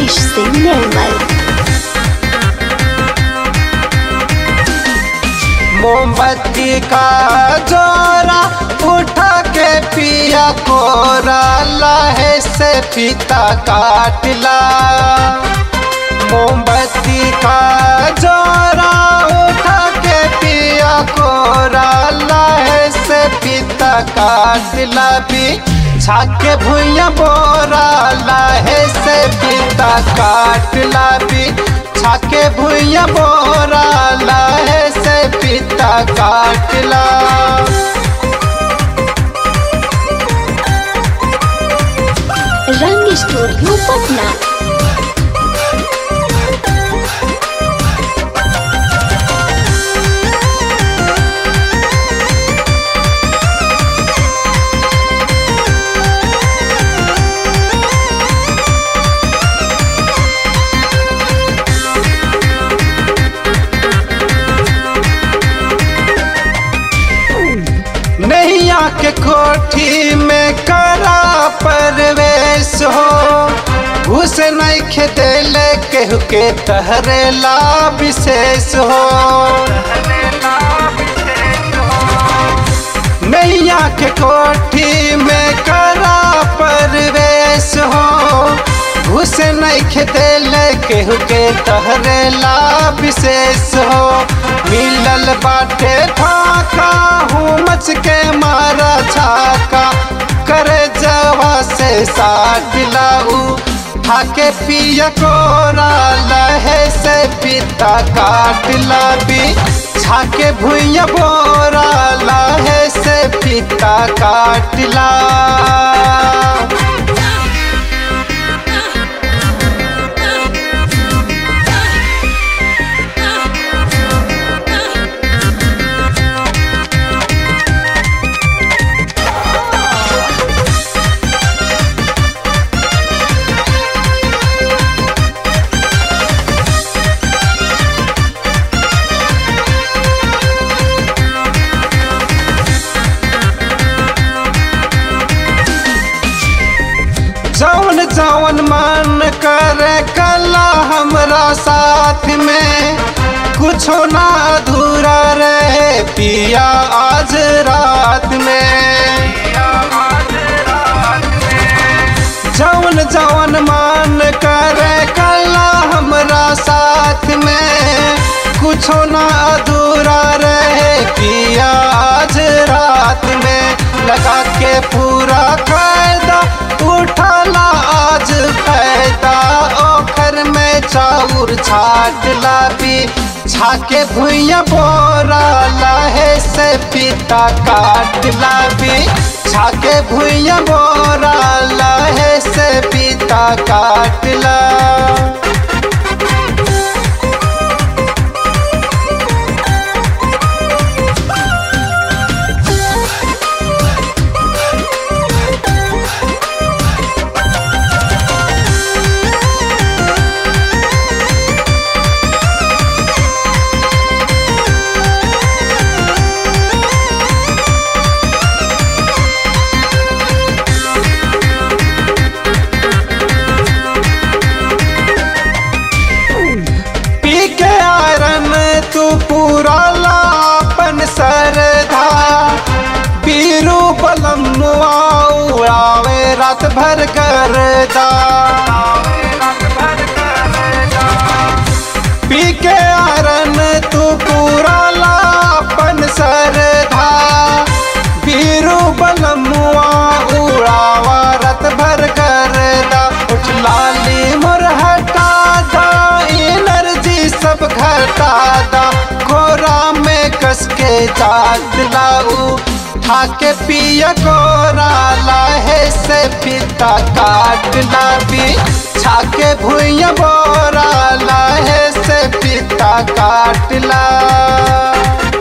मनीष सिंह निर्मल मोमबत्ती का जोरा उठा के पिया कोरा लहे से पीता काटला मोमबत्ती का जोरा उठा के पिया कोरा लहे से पीता काटला भी छाके भुइया बोरा लहे से पीता काटला भी छाके भुइया बोरा लहे से पीता काटला रंग स्टूडियो पटना नैया के कोठी में करा परवेश हो घुस नहीं खेदेले केहू के तहरेला विशेष हो नैया के कोठी में करा परवेश हो घुस नहीं खेदेले केहू के तहरेला विशेष हो मिलल बाटे फाका हूँ मच के मारा छाका करे जवा से साट लाऊ ठाके पिया कोरा लहे से पिता काट लाबी छाके भुइया बोरा लहे से पिता काट ला जौन जौन मन करे कला हमरा साथ में कुछो ना अधूरा रहे पिया आज रात में जौन जौन मन करे कला हमरा साथ में कुछो ना अधूरा रहे पिया आज रात में लगा के पूरा फायदा उठाला आज फायदा ओखर में चाउर छाट लाबी छाके भुइया बोरा लहे से पिता काट लाबी छाके भुइया बोरा लहे से पिता काट ला पी के आयरन तू पूरा लापन सरधा पीरू बलम उड़ावे रात भर करदा पी के आयरन तू पूरा लापन सरधा पीरू बलम उड़ावा रात भर करदा उठ लाली मोर हटा दा एनर्जी सब घटा दा कोरा में कस के जाग लाऊ ठाके पिया कोरा लाहे से पिता काट लाबी छाके भुइया बोरा लाहे से पिता काट ला